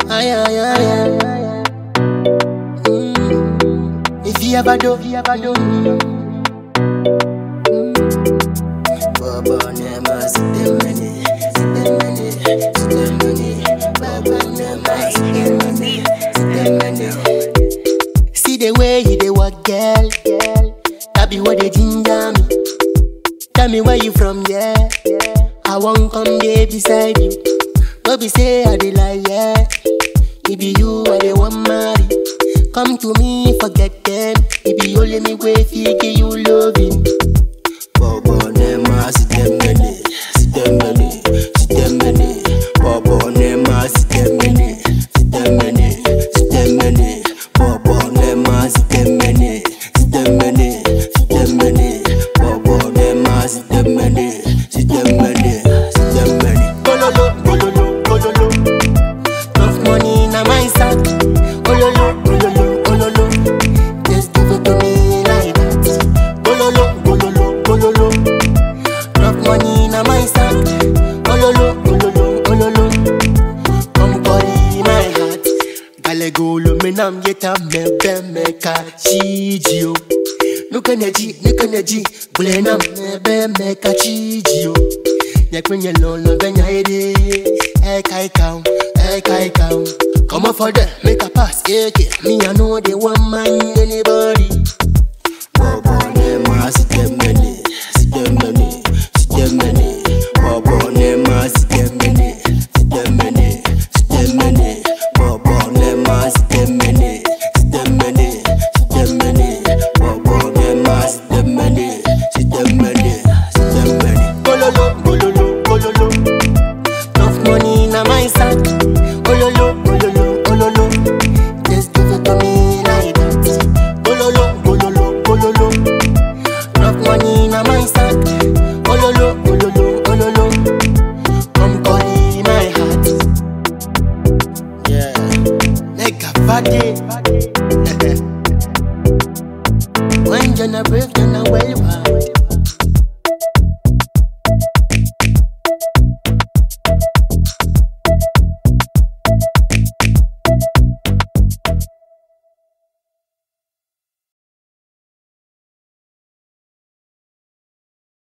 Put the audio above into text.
Ay, ay, ay, ay. Mm. If you ever do, if you ever do. Baba nema sitemene, sitemene, sitemene. Baba nema sitemene, sitemene. See the way you dey walk, girl, girl. That be what they ginger me. Tell me where you from, yeah. I won't come there beside you. No be say I dey lie, yeah. It be you I dey want marry. Come to me, forget them. It be only me way fi give you loving. Bobo nema sitemene, sitemene, sitemene. Bobo nema sitemene, sitemene, sitemene. Bobo nema sitemene, sitemene, sitemene. Bobo nema sitemene, sitemene, sitemene. Gololo, gololo, gololo. Enough money na my sack. Ololo, ololo, ololo. Just give it to me like that. Ololo, ololo, ololo. Enough money na my sack. Ololo, ololo, ololo. Come carry my heart. Gale golo me nam yeta me be me ka chijio. Nuka neji, nuka neji. Bule nam me be me ka chijio. Nyekwenye lolo venya ede. Hey kai cow, hey kai cow. Come on for them, make a pass, yeah, yeah. Me I know they want mind anybody. Bobo nema sitemene, sitemene, sitemene. Bobo nema sitemene, sitemene, sitemene. Bobo nema sitemene, sitemene, sitemene. Bobo nema sitemene, sitemene, sitemene. Gololo, gololo, gololo. Enough money na my sack. Ololo, ololo, ololo. Just give it to me like that. Ololo, ololo, ololo. Enough money na my sack. Ololo, ololo, ololo. Come calling my heart. Yeah, like a party. When you're not break, you're not well wild.